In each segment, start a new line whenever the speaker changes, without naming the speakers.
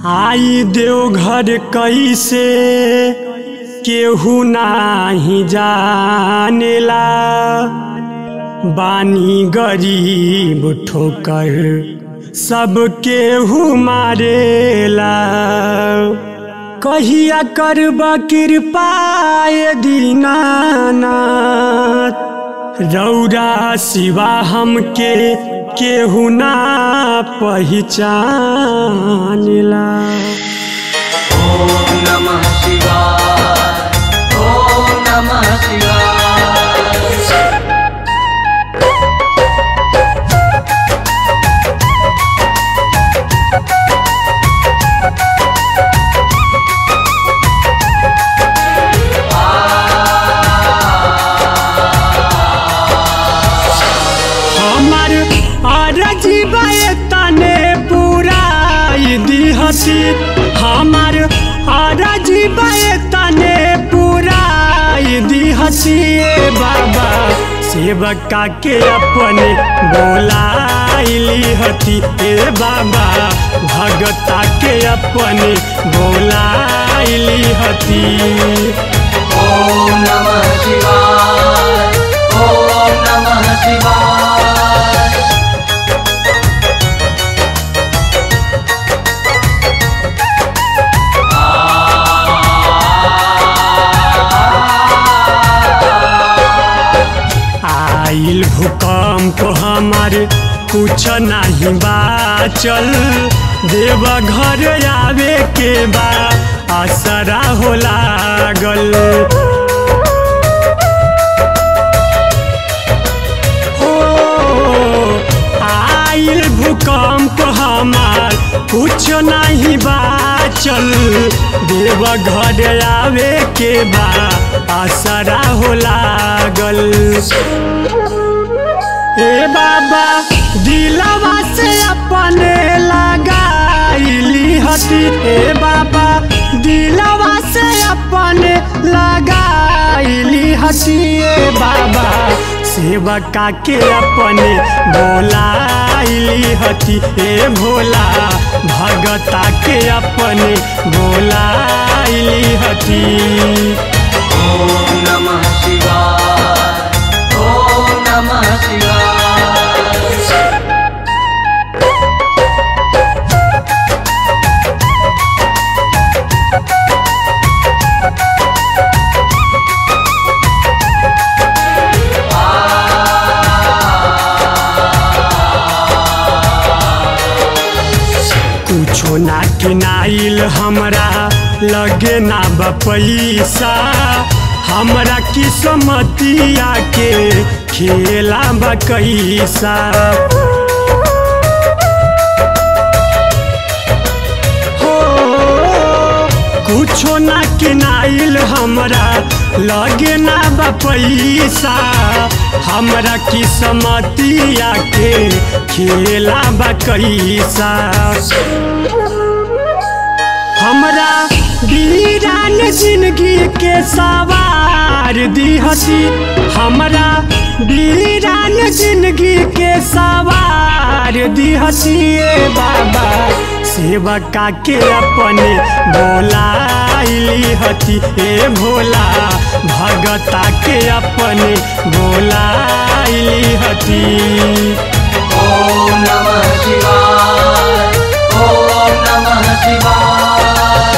आई देवघर कैसे केहू नाही जानेला बानी गरीब ठोकर सब केहू मारेला कहिया करब कृपा ये दीनानाथ रौरा सिवा हमके केहू ना पहचानला
ॐ नमः शिवाय ॐ नमः शिवाय
हमार अरजी तने पूरा दिहसी हमार अरजी तने पूरा दिहसी ए बाबा सेवका के अपने बोलाइली हती ए बाबा भगता के अपने बोलाइली हती
ॐ नमः शिवाय ॐ नमः शिवाय
आइल भूकंप हमार कुछ नहीं बाचल देव घर आवे के बा असरा हो लागल हो आइल भूकंप हमार कुछ नहीं बाचल देव घर आवे के बा असरा हो लागल ए बाबा दिलवा से अपने लगाइली हती ए बाबा दिलवा से अपने लगाइली हती ए बाबा सेवका के अपने बोलाइली हती ए भोला भगता के अपने बोलाइली हती
ॐ नमः शिवाय ॐ नमः शिवाय
कुछो ना किनाइल हमरा लगे ना बा पैसा हमरा किस्मतिया के खेला बा कैसा हो कुछो ना किनाइल हमरा लगे ना बा पैसा हमरा किस्मतिया के खेला बा कैसा हमरा वीरान जिंदगी के सवार दिहती हमरा वीरान जिंदगी के सवार दिहती ए बाबा सेवका के अपने बोलाइली हती ए भोला भगता के अपने बोलाइली हती
ॐ नमः शिवाय ॐ नमः शिवाय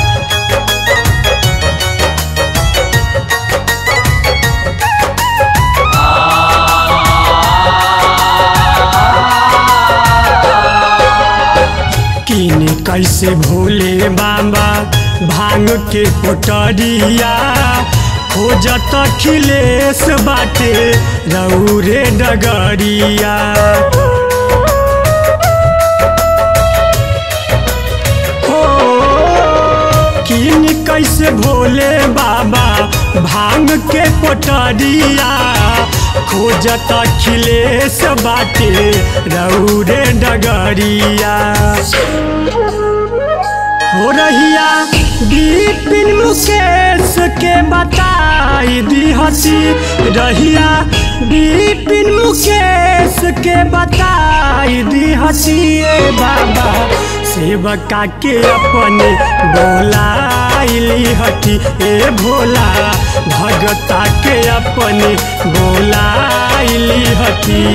किन कैसे भोले बाबा भांग के पोटरिया खोजत खिलेश बाटे रौरे डगरिया हो किन कैसे भोले बाबा भांग के पोटरिया खोजत खिलेश बाटे रौरे डगरिया हो रहिया बिपिन मुकेश के बताई दिहसी रहिया बिपिन मुकेश के बताई दिहसी ए बाबा सेवका के अपने बोलाइली हती ए भोला भगता के अपने बोलाइली हती